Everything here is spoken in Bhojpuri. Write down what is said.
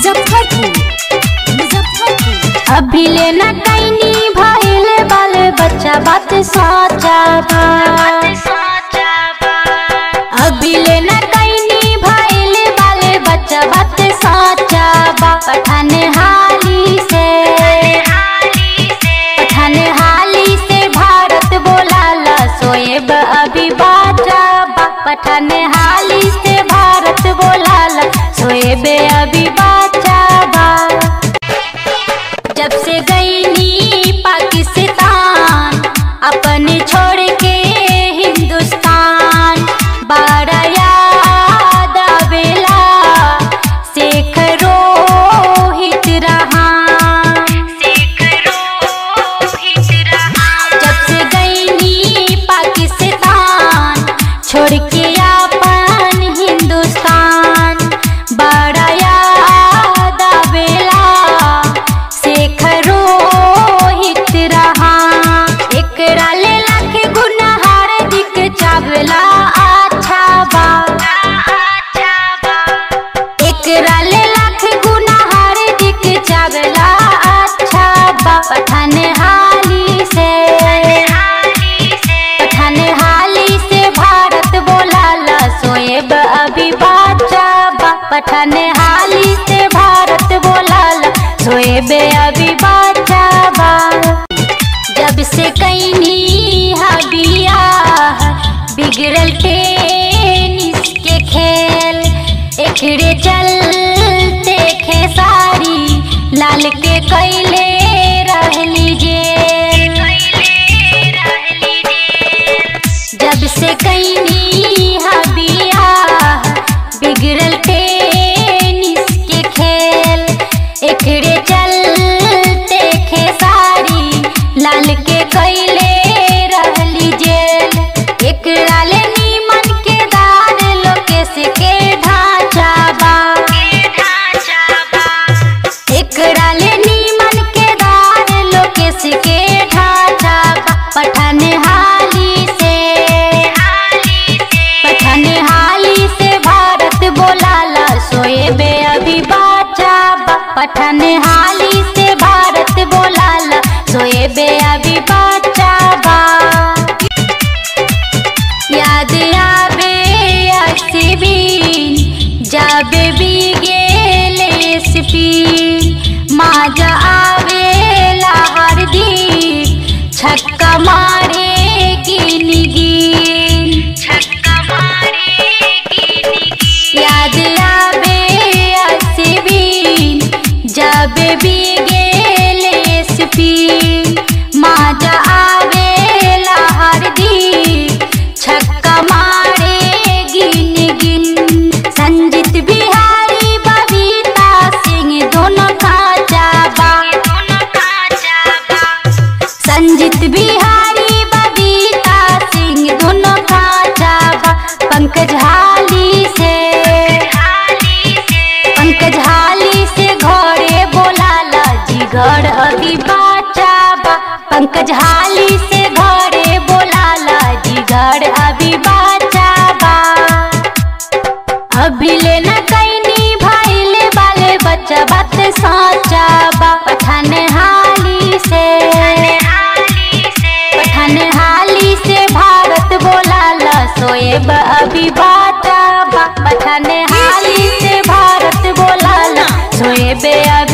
मुजफ्फरपुर मुजफ्फरपुर अभी लेना कैनी भइल बाल बच्चा बात सोचा बा अभी लेना कैनी भइल बाल बच्चा बात सोचा बा पठान हाली से पठान हाली से भारत बोलाला सोएब अभी बाजा बा पठान हाली से भारत बोलाला सोएब अभी बाजा बा जब से गईनी पाकिस्तान अपने छोड़ के हिंदुस्तान बारा याद आवेला शेख रोहित रहा जब से गईनी पाकिस्तान छोड़ के अपन हिंदुस्तान बड़ा याद आवेला शेख रोहित रहा एकरा ले लाख गुना हार्दिक चावला अच्छा बा एकरा ले लाख गुना हार्दिक चावला अच्छा बा पठान हाली से पठान हाली से भारत बोलाला सोएब अभी बाचा बा पठान हाली से भारत बोलाला सोएब अभी बाचा बा जब से कैनी हबिया बिगड़ल टेनिस के खेल एकरे चलते खेसारी लाल के कैले रहली जेल जब से कैनी हबिया बिगड़ल टेनिस के खेल एकरे चलते खेसारी लाल के कैले रहली जेल एकरा ले नीमन के दार लोकेश के ढांचा बा एकरा ले नीमन के दार लोकेश के ढांचा बा पठान हाली से पठान हाली से भारत बोलाला सोएबे अभी बाचा बा पठान हाली से भारत बोलाला सोएबे अभी बाचा बा याद आवे असीबीन जाबे भी गेले स्पीन माजा आवेला हर दिन छक्का मारे गिन गिन याद आवे असीबीन जाबे भी गेले स्पीन माजा आवेला हर दिन छक्का मारे गिन गिन संजीत बिहारी बबीता सिंह दोनों खाचा बा संजीत बिहारी बबीता सिंह दोनों खाचा बा पंकज हाली से पंकज हाली से घरे बोलाला जी घर अभी बाचा बा पंकज हाली से घरे बोलाला जी घर अभी बाचा बा अभी लेना कैनी भाईले बाले बच्चा बात साचा बा पठान हाली से पठान हाली से भारत बोलाला सोएब अभी बाचा बा पठान हाली से भारत बोलाला सोएब अभी